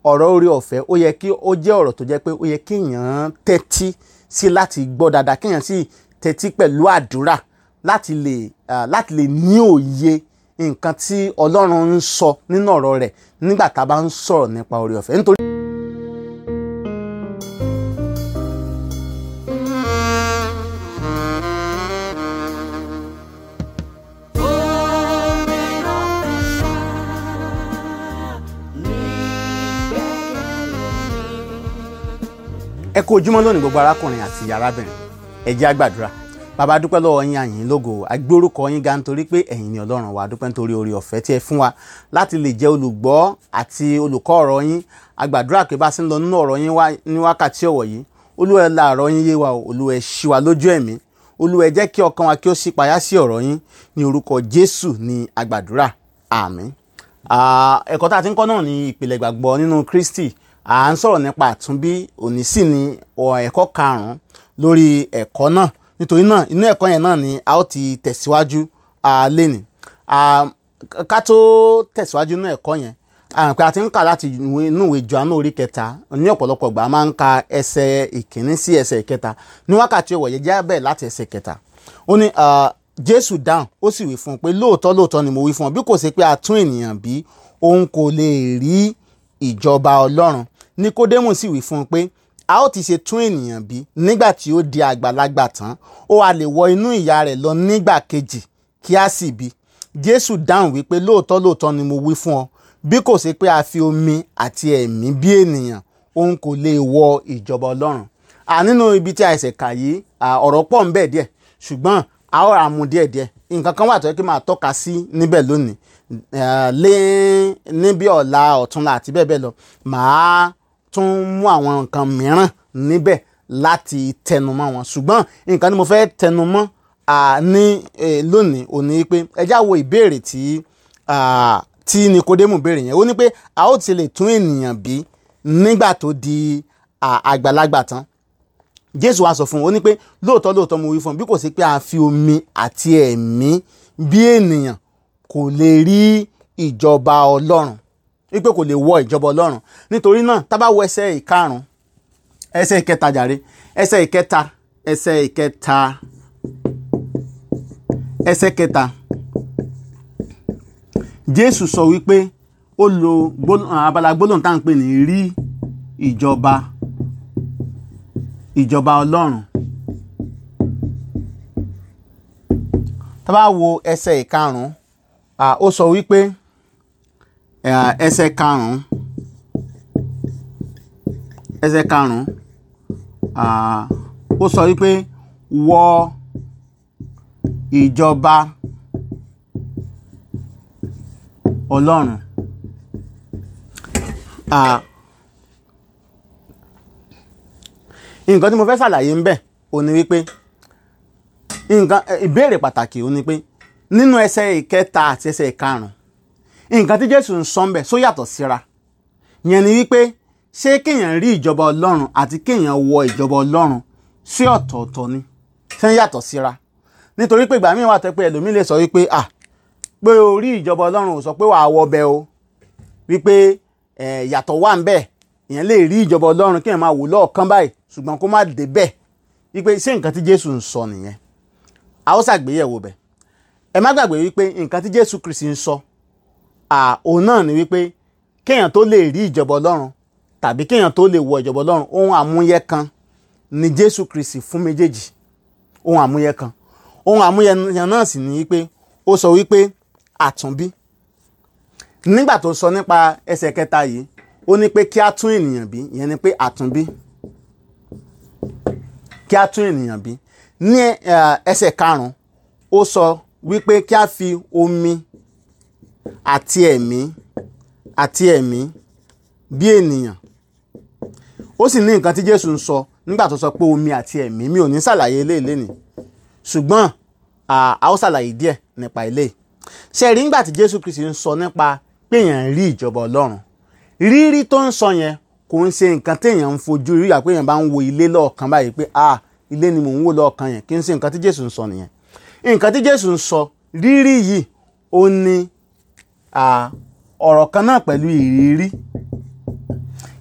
ọ̀rọ̀ orí ọ̀fẹ́ ó yẹ kí ó jẹ́ ọ̀rọ̀ tó jẹ́ pé ó yẹ kéèyàn tẹ́tí sí láti gbọ́ dáadáa kéèyàn sì tẹ́tí pẹ̀lú àdúrà láti lè láti lè ní òye nǹkan tí Ọlọ́run ń sọ nínú ọ̀rọ̀ rẹ̀ nígbà tá a bá ń sọ̀rọ̀ nípa orí ọ̀fẹ́ nítorí. ẹ kú ojúmọ́ lónìí gbogbo arákùnrin àti arábìnrin ẹ jẹ́ á gbàdúrà bàbá dúpẹ́ lọ́wọ́ yín àyìn lógo agbórúkọ yín ga nítorí pé ẹ̀yin ni ọlọ́run wa dúpẹ́ nítorí orí ọ̀fẹ́ tí ẹ fún wa láti lè jẹ́ olùgbọ́ àti olùkọ́ ọ̀rọ̀ yín agbàdúrà pé bá a sì ń lọ nínú ọ̀rọ̀ yín ní wákàtí ọ̀wọ̀ yìí olúwa ẹ la ọ̀rọ̀ yín yé wa o olúwa ẹ ṣí wa lójú ẹ̀mí olúwa ẹ jẹ́ kí ọkàn wa kí ó ṣí payá sí ọ̀rọ̀ yín ní orúkọ jésù ní agbàdúrà àmín ẹ̀kọ́ tá a ti ń kọ́ náà ní ìpìlẹ̀ ìgbàgbọ́ nínú kristi à ń sọ̀rọ̀ nípa àtúnbí òní sì ni ẹ̀kọ́ karùn-ún lórí ẹ̀kọ́ náà nítorí náà inú ẹ̀kọ́ yẹn náà ni a ó ti tẹ̀síwájú lẹ́nìí ká tó tẹ̀síwájú inú ẹ̀kọ́ yẹn pé a ti ń kà láti inú ìwé Jòhánù orí kẹta ní ọ̀pọ̀lọpọ̀ ìgbà máa ń ka ẹsẹ̀ ìkíní sí ẹsẹ̀ ìkẹta ní wákàtí ọ̀wọ̀ yẹn jẹ́ bẹ́ẹ̀ láti ẹsẹ̀ ìkẹta ó ní Jésù dáhùn ó sì wí fún un pé lóòótọ́ lóòótọ́ ni mo wí fún ọ bí kò ṣe pé a tún ènìyàn bí òun kò lè rí ìjọba Ọlọ́run Níkódémù sì wí fún un pé a ó ti ṣe tún ènìyàn bí nígbà tí ó di àgbàlagbà tán ó a lè wọ inú ìyá rẹ̀ lọ nígbà kejì kí a sì bí Jésù dáhùn wípé lóòótọ́ lóòótọ́ ni mo wí fún ọ bí kò ṣe pé a fi omi àti ẹ̀mí bí ènìyàn òun kò lè wọ ìjọba Ọlọ́run à nínú ibi tí a ẹsẹ̀ kà yìí ọ̀rọ̀ pọ̀ ń bẹ díẹ̀ ṣùgbọ́n a ó ra mu díẹ̀ díẹ̀ nǹkan kan wà tó yẹ kí máa tọ́ka sí níbẹ̀ lónìí lé níbi ọ̀la ọ̀túnla àti bẹ́ẹ̀ bẹ́ẹ̀ lọ màá tún mú àwọn nǹkan mìíràn níbẹ̀ láti tẹnumọ́ wọn ṣùgbọ́n nǹkan tí mo fẹ́ tẹnumọ́ ní lónìí ò ní pé ẹ já wo ìbéèrè tí tí Nikodemu béèrè yẹn ó ní pé a ó ti lè tún ènìyàn bí nígbà tó di àgbàlagbà tán Jésù wá sọ fún un ó ní pé lóòótọ́ lóòótọ́ mo wí fún un bí kò sí pé a fi omi àti ẹ̀mí bí ènìyàn kò lè rí ìjọba Ọlọ́run wípé kò lè wọ ìjọba ọlọ́run nítorí náà tá bá wo ẹsẹ̀ ìkarùn ẹsẹ̀ ìkẹta jàre ẹsẹ̀ ìkẹta ẹsẹ̀ ìkẹta ẹsẹ̀ kẹta jésù sọ wípé ó lo abala gbólóhùn tá à ń pè ní rí ìjọba ìjọba ọlọ́run tá bá wo ẹsẹ̀ ìkarùn ó sọ wípé ẹsẹ̀ karùn-ún ẹsẹ̀ karùn-ún ó sọ wípé wọ ìjọba ọlọ́run nǹkan tí mo fẹ́ ṣàlàyé ń bẹ̀ ò ní wípé nǹkan ìbéèrè pàtàkì ò ní pé nínú ẹsẹ̀ ìkẹta àti ẹsẹ̀ ìkarùn-ún nǹkan tí jésù ń sọ ń bẹ̀ só yàtọ̀ síra yẹn ni wípé ṣé kéèyàn rí ìjọba ọlọ́run àti kéèyàn wọ ìjọba ọlọ́run sí ọ̀tọ̀ọ̀tọ̀ ni ṣé ń yàtọ̀ síra nítorí pé ìgbà míì wà tẹ́ pé ẹlòmíì lè sọ wípé à pé o rí ìjọba ọlọ́run ò sọ pé wàá wọ bẹ o wípé yàtọ̀ wà ń bẹ̀ èèyàn lè rí ìjọba ọlọ́run kéèyàn máa wò lọ́ọ̀kan báyìí ṣùgbọ́n kó má dé bẹ́ẹ̀ wípé ṣé nǹkan tí jésù ń sọ nìyẹn a ó ṣàgbéyẹ̀wò bẹ̀ ẹ má gbàgbé wípé nǹkan tí jésù kristi ń sọ òun náà ni wípé kéèyàn tó lè rí ìjọba ọlọ́run tàbí kéèyàn tó lè wọ ìjọba ọlọ́run ohun àmúyẹ kan ni jésù kristi fún méjèèjì ohun àmúyẹ kan ohun àmúyẹ náà sì ni wípé ó sọ wípé àtúnbí nígbà tó sọ nípa ẹsẹ̀ kẹta yìí ó ní pé kí á tún ènìyàn bí ìyẹn ni pé àtúnbí kí á tún ènìyàn bí ní ẹsẹ̀ karùn-ún ó sọ wípé kí á fi omi àti ẹ̀mí àti ẹ̀mí bí ènìyàn ó sì ní nǹkan tí Jésù ń sọ nígbà tó sọ pé omi àti ẹ̀mí mi ò ní ṣàlàyé eléyìí lénìí ṣùgbọ́n a ó ṣàlàyé díẹ̀ nípa eléyìí ṣe rí nígbà tí Jésù Kristi ń sọ nípa pé èèyàn rí ìjọba Ọlọ́run rírí tó ń sọ yẹn kò ń ṣe nǹkan téèyàn ń fojú rí àpé èèyàn bá ń wo ilé lọ́ọ̀kan báyìí pé ah ilé ni mò ń wò lọ́ọ̀kan yẹn kì í ṣe nǹkan tí Jésù ń sọ nìyẹn nǹkan tí Jésù ń sọ rírí yìí ó ní ọ̀rọ̀ kan náà pẹ̀lú ìrírí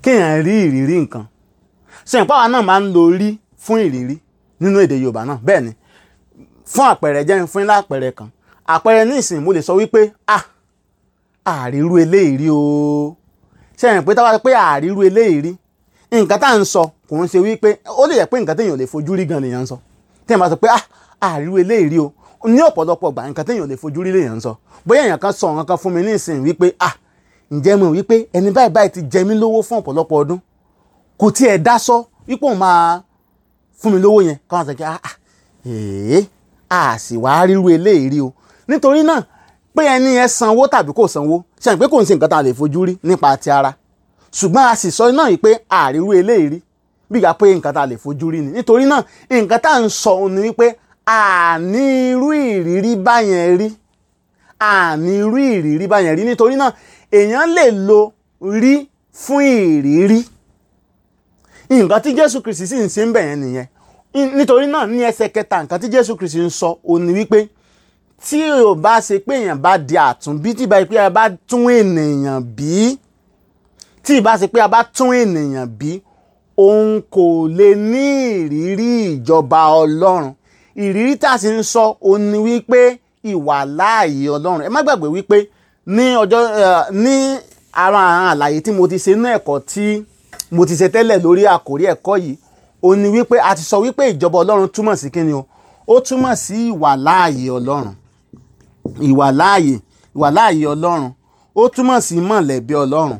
kéèyàn rí ìrírí nǹkan sẹ́yìn pàwọn náà máa ń lo rí fún ìrírí nínú èdè Yorùbá náà bẹ́ẹ̀ ni fún àpẹẹrẹ jẹ́ fún ilá àpẹẹrẹ kan àpẹẹrẹ ní ìsìn mo lè sọ wípé ah àrírú eléyìí rí o sẹ́yìn pé táwa pé àrírú eléyìí rí nǹkan tá à ń sọ kò ń ṣe wípé ó lè yẹ pé nǹkan téèyàn lè fojú rí gan lèèyàn ń sọ téèyàn bá sọ pé ah àrírú eléyìí rí o ní ọ̀pọ̀lọpọ̀ gbà nǹkan téèyàn lè fojú rí lèèyàn ń sọ bóyá èèyàn kan sọ nǹkan kan fún mi ní ìsìn wípé ah ǹjẹ́ mo wípé ẹni báyìí báyìí ti jẹ mí lówó fún ọ̀pọ̀lọpọ̀ ọdún kò tiẹ̀ dá sọ wípé òun máa fún mi lówó yẹn káwọn sọ pé ah èé a sì wá ríru eléyìí rí o nítorí náà pé ẹni yẹn sanwó tàbí kò sanwó ṣe pé kò ń ṣe nǹkan tá a lè fojú rí nípa ti ara ṣùgbọ́n a sì sọ náà yìí pé àríru eléyìí rí bí ìgbà pé nǹkan tá a lè fojú rí ni nítorí náà nǹkan tá à ń sọ ni wípé àní irú ìrírí báyẹn rí àní irú ìrírí báyẹn rí nítorí náà èèyàn lè lo rí fún ìrírí nǹkan tí Jésù Kristi sì ń ṣe ń bẹ̀ yẹn nìyẹn nítorí náà ní ẹsẹ̀ kẹta nǹkan tí Jésù Kristi ń sọ ò ní wípé tí ò bá ṣe pé èèyàn bá di àtúnbí tí ìbá ṣe pé a bá tún ènìyàn bí tí ìbá ṣe pé a bá tún ènìyàn bí òun kò lè ní ìrírí ìjọba Ọlọ́run ìrírí tá a sì ń sọ ò ní wípé ìwà láàyè Ọlọ́run ẹ má gbàgbé wípé ní ọjọ́ ní ara àwọn àlàyé tí mo ti ṣe ní ẹ̀kọ́ tí mo ti ṣe tẹ́lẹ̀ lórí àkórí ẹ̀kọ́ yìí ó ní wípé a ti sọ wípé ìjọba ọlọ́run túmọ̀ sí kíni o ó túmọ̀ sí ìwà láàyè ọlọ́run ìwà láàyè ìwà láàyè ọlọ́run ó túmọ̀ sí mọ̀lẹ́bí ọlọ́run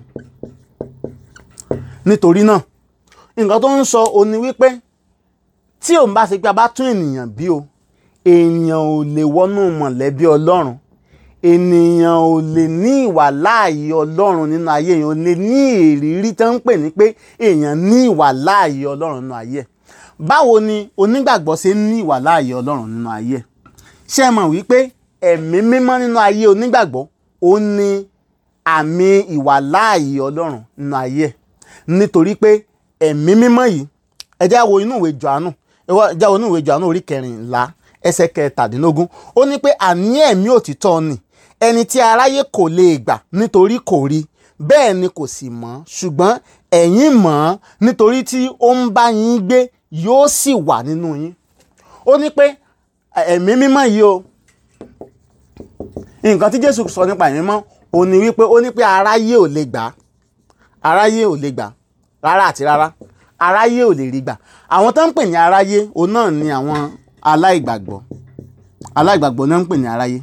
nítorí náà nǹkan tó ń sọ ó ní wípé tí òun bá ṣe pé a bá tún ènìyàn bí o èèyàn ò lè wọnú mọ̀lẹ́bí ọlọ́run ènìyàn ò lè ní ìwà láàyè ọlọ́run nínú ayé èèyàn ò lè ní ìrírí tó ń pè ní pé èèyàn ní ìwà láàyè ọlọ́run nínú ayé ẹ̀ báwo ni onígbàgbọ́ ṣe ń ní ìwà láàyè ọlọ́run nínú ayé ẹ̀ ṣé ẹ mọ̀ wípé ẹ̀mí mímọ́ nínú ayé onígbàgbọ́ ó ní àmì ìwà láàyè ọlọ́run nínú ayé ẹ̀ nítorí pé ẹ̀mí mímọ́ yìí ẹ já wo inú ìwé Jòhánù ẹ já wo inú ìwé Jòhánù orí kẹrìnlá ẹsẹ̀ kẹtàdínlógún ó ní pé àní ẹ̀mí òtítọ́ ni ẹni tí aráyé kò lè gbà nítorí kò rí bẹ́ẹ̀ ni kò sì mọ̀ ṣùgbọ́n ẹ̀yin mọ̀ ọ́n nítorí tí ó ń bá yín gbé yóò sì wà nínú yín ó ní pé ẹ̀mí mímọ́ yìí o nǹkan tí Jésù sọ nípa ẹ̀mí mímọ́ ó ní wípé ó ní pé aráyé ò lè gbà aráyé ò lè gbà rárá àti rárá aráyé ò lè rí gbà àwọn tó ń pè ní aráyé òun náà ni àwọn aláìgbàgbọ́ aláìgbàgbọ́ náà ń pè ní aráyé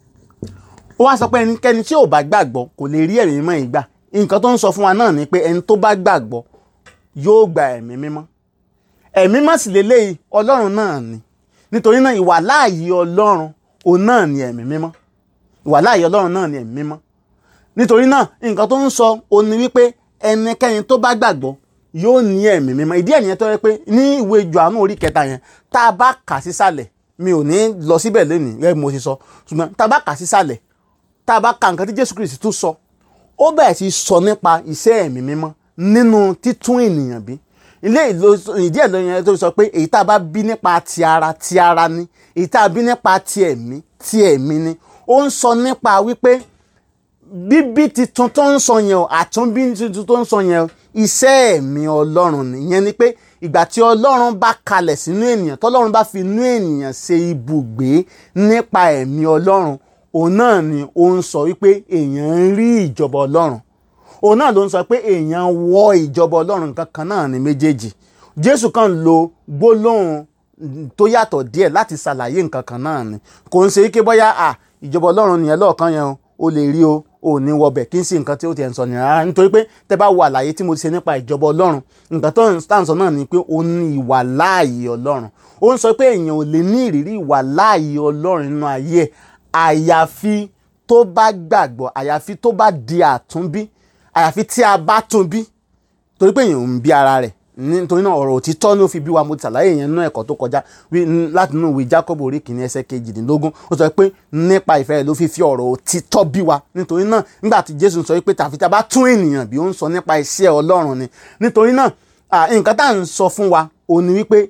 ó wá sọ pé ẹnikẹ́ni tí ò bá gbàgbọ́ kò lè rí ẹ̀mí mímọ́ yìí gbà nǹkan tó ń sọ fún wa náà ni pé ẹni tó bá gbàgbọ́ yóò gba ẹ̀mí mímọ́ ẹ̀mí mímọ́ sì lélẹ́yìí ọlọ́run náà ni nítorí náà ìwà láàyè ọlọ́run òun náà ni ẹ̀mí mímọ́ ìwà láàyè ọlọ́run náà ni ẹ̀mí mímọ́ nítorí náà nǹkan tó ń sọ òun ni wípé ẹnikẹ́ni tó bá gbàgbọ́ yóò ní ẹ̀mí mímọ́ ìdí ẹ̀ nìyẹn tó yẹ pé ní ìwé Jòhánù orí kẹta yẹn tá a bá kà sísàlẹ̀ mi ò ní lọ síbẹ̀ lónìí gẹ́gẹ́ bí mo ti sọ ṣùgbọ́n tá a bá kà sísàlẹ̀ tá a bá ka nǹkan tí Jésù Kristi tún sọ ó bẹ̀rẹ̀ sí sọ nípa iṣẹ́ ẹ̀mí mímọ́ nínú títún ènìyàn bí ilé ìdí ẹ̀ lóyún tó sọ pé èyí tá a bá bí nípa ti ara ti ara ni èyí tá a bí nípa ti ẹ̀mí ti ẹ̀mí ni ó ń sọ nípa wípé bíbí titun tó ń sọ yẹn o àtúnbí titun tó ń sọ yẹn o iṣẹ́ ẹ̀mí ọlọ́run nìyẹn ni pé ìgbà tí ọlọ́run bá kalẹ̀ sínú ènìyàn tọ́lọ́run bá fi inú ènìyàn ṣe ibùgbé nípa ẹ̀mí ọlọ́run òun náà ni ó ń sọ wípé èèyàn ń rí ìjọba ọlọ́run òun náà ló ń sọ pé èèyàn wọ ìjọba ọlọ́run nǹkan kan náà ní méjèèjì jésù kan lo gbólóhùn tó yàtọ̀ díẹ̀ láti ṣàlàyé nǹkan kan náà ni kò ń ṣe wípé bóyá à ìjọba ọlọ́run nìyẹn lọ́ọ̀kan yẹn o lè rí o ò ní wọbẹ̀ kí n sì nǹkan tí ó ti ẹ̀ ń sọ nìyẹn rárá nítorí pé tẹ bá wo àlàyé tí mo ti ṣe nípa ìjọba ọlọ́run nǹkan tó ń sọ náà ni pé ó ní ìwà láàyè ọlọ́run ó ń sọ pé èèyàn ò lè ní ìrírí ìwà láàyè ọlọ́run nínú ayé ẹ̀ àyàfi tó bá gbàgbọ́ àyàfi tó bá di àtúnbí àyàfi tí a bá tún bí torí pé èèyàn ń bí ara rẹ̀ nítorí náà ọ̀rọ̀ òtítọ́ ló fi bí wa mo ti ṣàlàyé yẹn nínú ẹ̀kọ́ tó kọjá láti inú ìwé Jákọ́bù orí kìíní ẹsẹ̀ kejìdínlógún ó sọ pé nípa ìfẹ́ rẹ̀ ló fi fi ọ̀rọ̀ òtítọ́ bí wa nítorí náà nígbà tí Jésù sọ pé tàfi tí a bá tún ènìyàn bí ó ń sọ nípa iṣẹ́ Ọlọ́run ni nítorí náà nǹkan tá à ń sọ fún wa ó ní wípé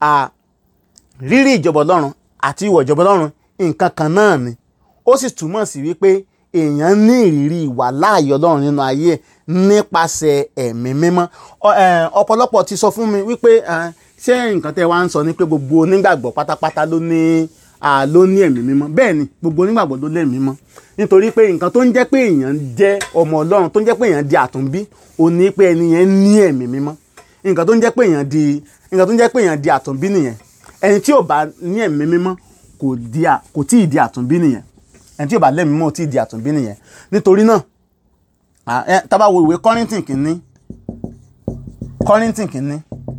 rírí ìjọba Ọlọ́run àti ìwọ̀ ìjọba Ọlọ́run nǹkan kan náà ni ó sì túmọ̀ sí wípé èèyàn ní ìrírí ìwà láàyè Ọlọ́run nínú ayé ẹ̀ nípasẹ̀ ẹ̀mí mímọ́ Ọ- ẹ, ọ̀pọ̀lọpọ̀ ti sọ fún mi wípé ẹ, ṣé nǹkan tẹ́ wá ń sọ ni pé gbogbo onígbàgbọ́ pátápátá ló ní à, ló ní ẹ̀mí mímọ́ bẹ́ẹ̀ ni gbogbo onígbàgbọ́ ló lẹ́mí mímọ́ nítorí pé nǹkan tó ń jẹ́ pé èèyàn jẹ́ ọmọ ọlọ́run tó ń jẹ́ pé èèyàn di àtúnbí ò ní pé ẹni yẹn ní ẹ̀mí mímọ́ nǹkan tó ń jẹ́ pé èèyàn di nǹkan tó ń jẹ́ pé èèyàn di àtúnbí nìyẹn ẹni tí ò bá ní ẹ̀mí mímọ́ kò di à- kò tí ì di àtúnbí nìyẹn ẹni tí ò bá lẹ́mí mímọ́ ò tí ì di àtúnbí nìyẹn nítorí náà à, ẹ, tá bá wo ìwé Kọ́ríńtì kìíní Kọ́ríńtì kìíní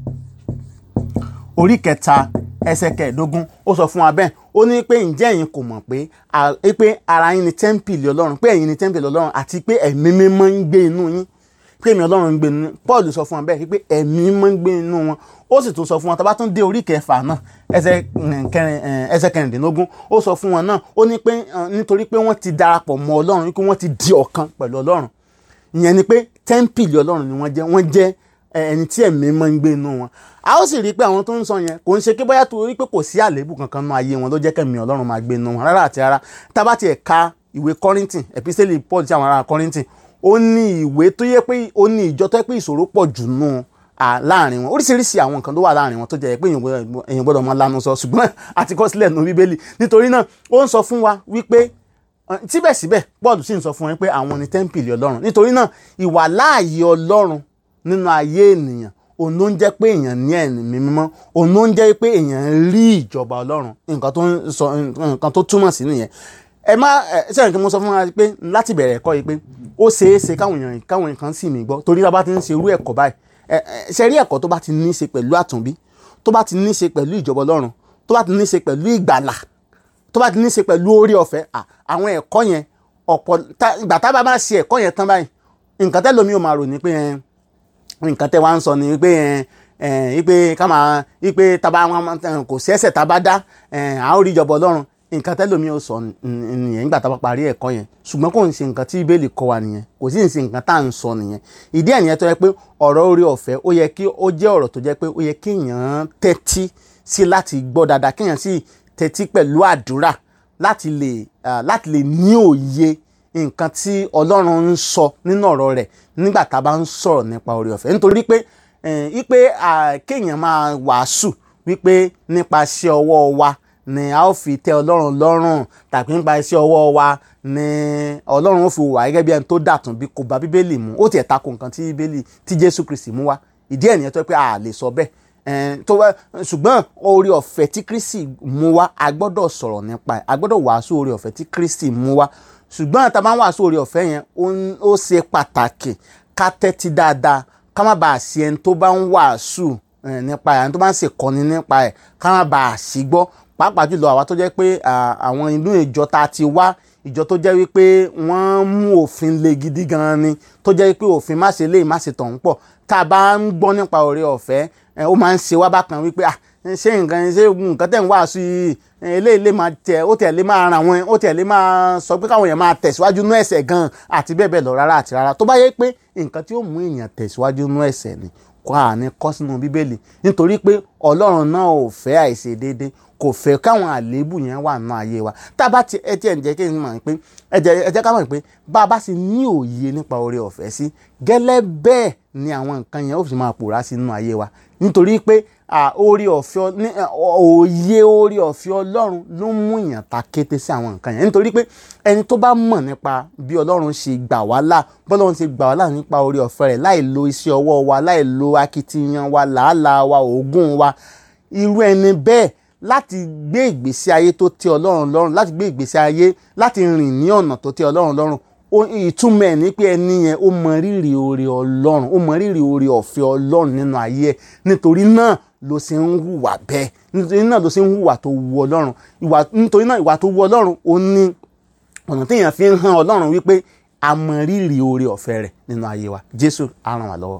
orí kẹta ẹsẹ̀ kẹẹ̀ẹ́dógún ó sọ fún wa bẹ́ẹ̀ ó ní pé ǹjẹ́ ẹ̀yin kò mọ̀ pé à- pé ara yín ni tẹ́ḿpìlì ọlọ́run pé ẹ̀yin ni tẹ́ḿpìlì ọlọ́run àti pé ẹ̀mí mímọ́ ń gbé inú yín pé ẹ̀mí ọlọ́run ń gbé inú yín Paul sọ fún wa bẹ́ẹ̀ pé ẹ̀mí mímọ́ ń gbé inú wọn ó sì tún sọ fún wọn tá a bá tún dé orí kẹfà náà ẹsẹ̀ mm, kẹrin eh, ẹsẹ̀ kẹrìndínlógún ó sọ fún wọn náà ó ní pé eh, nítorí pé wọ́n ti darapọ̀ mọ́ ọlọ́run wípé wọ́n ti di ọ̀kan pẹ̀lú ọlọ́run ìyẹn ni pé tẹ́ḿpìlì ọlọ́run ni wọ́n jẹ́ wọ́n jẹ́ ẹ, ẹni tí ẹ̀mí máa ń gbé inú wọn a ó sì rí i pé àwọn tó ń sọ yẹn kò ń ṣe pé bóyá torí pé kò sí àléébù kankan nínú ayé wọn ló jẹ́ kẹ́mi ọlọ́run máa gbé inú wọn rárá àti rárá tá a bá tiẹ̀ ka ìwé kọ́rìntì ẹ̀písẹ́lì paul sí àwọn ará kọ́rìntì ó ní ìwé tó yẹ pé ó ní ìjọ tó yẹ pé ìṣòro pọ̀ jù nù à láàrin wọn oríṣiríṣi àwọn nǹkan tó wà láàrin wọn tó jẹ́ pé èèyàn gbọ́dọ̀- èèyàn gbọ́dọ̀ máa lanu sọ ṣùgbọ́n àti kọ sílẹ̀ nù bíbélì nítorí náà ó ń sọ fún wa wípé Uh, síbẹ̀síbẹ̀ Paul sì ń sọ fún wọn pé àwọn ni tẹ́ḿpìlì ọlọ́run nítorí náà ìwà láàyè ọlọ́run nínú ayé ènìyàn òun ló ń jẹ́ pé èèyàn ní ẹ̀mí mímọ́ òun ló ń jẹ́ pé èèyàn rí ìjọba ọlọ́run nǹkan tó ń sọ nǹkan tó túmọ̀ sí nìyẹn ẹ má ẹ sẹ́yìn kí mo sọ fún wa pé láti bẹ̀rẹ̀ ẹ̀kọ́ yìí pé ó ṣeé ṣe káwọn èèyàn káwọn èèyàn kan sì mí gbọ́ torí tá a bá ti ń ṣe irú ẹ̀kọ́ báyìí ẹ ẹ ṣe rí ẹ̀kọ́ tó bá ti ní í ṣe pẹ̀lú àtúnbí tó bá ti ní í ṣe pẹ̀lú ìjọba ọlọ́run tó bá ti ní í ṣe pẹ̀lú ìgbàlà tó bá ti ní í ṣe pẹ̀lú orí ọ̀fẹ́ à, àwọn ẹ̀kọ́ yẹn ọ̀pọ̀ tá- ìgbà tá a bá máa ṣe ẹ̀kọ́ yẹn tán báyìí nǹkan tẹ́ lómi ò máa rò ní pé ẹ, nǹkan tẹ́ wá ń sọ ni pé ẹ, ẹ, ipe ká máa ipe taba wọn kò sí ẹ̀ṣẹ̀ tá a bá dá ẹ, a ó rí ìjọba ọlọ́run nǹkan tẹ́ lómi ò sọ n- n- nìyẹn nígbà tá a bá parí ẹ̀kọ́ yẹn ṣùgbọ́n kò ń ṣe nǹkan tí bíbélì kọ́ wa nìyẹn kò sí ń ṣe nǹkan tá à ń sọ nìyẹn ìdí ẹ̀ nìyẹn tó yẹ pé ọ̀rọ̀ orí ọ̀fẹ́ ó yẹ kí ó jẹ́ ọ̀rọ̀ tó jẹ́ pé ó yẹ kéèyàn tẹ́tí sí láti gbọ́ dáadáa kéèyàn sì tẹ́tí pẹ̀lú àdúrà láti lè ah, láti lè ní òye nǹkan tí ọlọ́run ń sọ nínú ọ̀rọ̀ rẹ̀ nígbà tá a bá ń sọ̀rọ̀ nípa oore ọ̀fẹ́ nítorí pé eh, wípé ah, kéèyàn máa wàásù wípé nípa iṣẹ́ ọwọ́ wa ni a ó fi tẹ́ ọlọ́run lọ́rùn tàbí nípa iṣẹ́ ọwọ́ wa ni ọlọ́run ó fi wà gẹ́gẹ́ bí ẹni tó dàtún bí kò bá bíbélì mu ó tiẹ̀ tako nǹkan tí bíbélì tí jésù kristi mú wá ìdí ẹ̀ nìyẹn tó yẹ pé a lè sọ bẹ́ẹ̀ Eh, tó wá ṣùgbọ́n oore ọ̀fẹ́ tí kristi mú wá a gbọ́dọ̀ sọ̀rọ̀ nípa ẹ̀ a gbọ́dọ̀ wàásù oore ọ̀fẹ́ tí kristi mú wá ṣùgbọ́n tá a bá ń wàásù oore ọ̀fẹ́ yẹn ó ń- ó ṣe pàtàkì ká tẹ́tí dáadáa ká má bàa ṣe ẹni tó bá ń wàásù eh, nípa ẹ̀ ẹni tó bá ń ṣèkọ́ni nípa ẹ̀ ká má bàa ṣì gbọ́ pàápàá jùlọ àwa tó jẹ́ pé à, àwọn inú ìjọ tá a ti wá ìjọ tó jẹ́ wípé wọ́n mú òfin le gidi gan ni tó jẹ́ wípé òfin má ṣe léyìí má ṣe tọ̀hún pọ̀ tá a bá ń gbọ́ nípa oore ọ̀fẹ́ ẹ, ó máa ń ṣe wá bákan wípé ah ṣé nǹkan ṣé nǹkan tẹ̀ ń wàásù yìí ẹ, eléyìí lè máa tẹ̀ ó tẹ̀ lè máa ràn wọ́n ó tẹ̀ lè máa sọ pé káwọn èèyàn máa tẹ̀síwájú nú ẹ̀ṣẹ̀ gan àti bẹ́ẹ̀ bẹ́ẹ̀ lọ rárá àti rárá tó bá yẹ pé nǹkan tí ó mú èèyàn tẹ̀síwájú nú ẹ̀ṣẹ̀ ni kọ́ àní kọ́ sínú bíbélì nítorí pé ọlọ́run náà ò fẹ́ àìṣedéédé kò fẹ́ káwọn àléébù yẹn wà nínú ayé wa tá a bá ti ẹ tiẹ̀ ń jẹ́ kí n mọ̀ pé ẹ jẹ́ ẹ jẹ́ ká mọ̀ pé bá a bá sì ní òye nípa oore ọ̀fẹ́ sí gẹ́lẹ́ bẹ́ẹ̀ ni àwọn nǹkan yẹn ó fi máa pòórá sí nínú ayé wa nítorí pé à, oore ọ̀fẹ́ ọ- ní- ẹ, òye oore ọ̀fẹ́ ọlọ́run ló mú èèyàn ta kété sí àwọn nǹkan yẹn nítorí pé ẹni tó bá mọ̀ nípa bí ọlọ́run ṣe gbà wá là bọ́lọ́run ṣe gbà wá là nípa oore ọ̀fẹ́ rẹ̀ láì lo iṣẹ́ ọwọ́ wa láì lo akitiyan wa làálàá wa òógùn wa irú ẹni bẹ́ẹ̀ láti gbé ìgbésí ayé tó tẹ́ ọlọ́run lọ́rùn láti gbé ìgbésí ayé láti rìn ní ọ̀nà tó tẹ́ ọlọ́run lọ́rùn ó- ìtumọ̀ ẹ̀ ní pé ẹni yẹn ó mọ rírì oore ọlọ́run ó mọ rírì oore ọ̀fẹ́ ọlọ́run nínú ayé ẹ̀ nítorí náà ló ṣe ń hùwà bẹ́ẹ̀ nítorí náà ló ṣe ń hùwà tó wu ọlọ́run ìwà nítorí náà ìwà tó wu ọlọ́run ó ní ọ̀nà téèyàn fi ń hàn ọlọ́run wípé a mọ rírì oore ọ̀fẹ́ rẹ̀ nínú ayé wa jésù á ràn wá lọ́wọ́.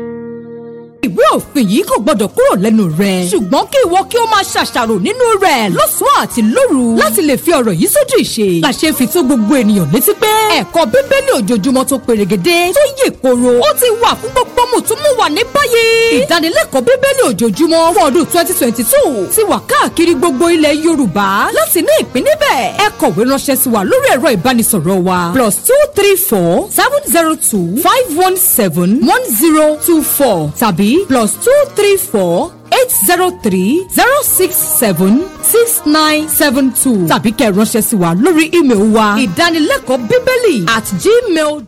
ìwé òfin yìí kò gbọdọ̀ kúrò lẹ́nu rẹ̀. ṣùgbọ́n kí ìwọ kí o máa ṣàṣàrò nínú rẹ̀ lọ́sàn-án àti lóru láti lè fi ọ̀rọ̀ yìí sójú ìṣe. làṣẹ fi tó gbogbo ènìyàn létí pé ẹ̀kọ́ bíbélì ojoojúmọ́ tó perégedé tó yè koro ó ti wà fún gbogbo mùtúmùwà wà ní báyìí. ìdánilẹ́kọ̀ọ́ bíbélì ojoojúmọ́ fún ọdún twenty twenty two ti wà káàkiri gbogbo ilẹ̀ yorùbá láti ní ìpín níbẹ̀. ẹ kọ̀wé ránṣẹ́ sí wa lórí ẹ̀rọ ìbánisọ̀rọ̀ wa plus two three four seven zero two five one seven one zero two four tàbí plus two three four eight zero three zero six seven six nine seven two tàbí kẹ́ ẹ ránṣẹ́ sí wa lórí ímeèlì wa ìdánilẹ́kọ̀ọ́ bíbélì at gmail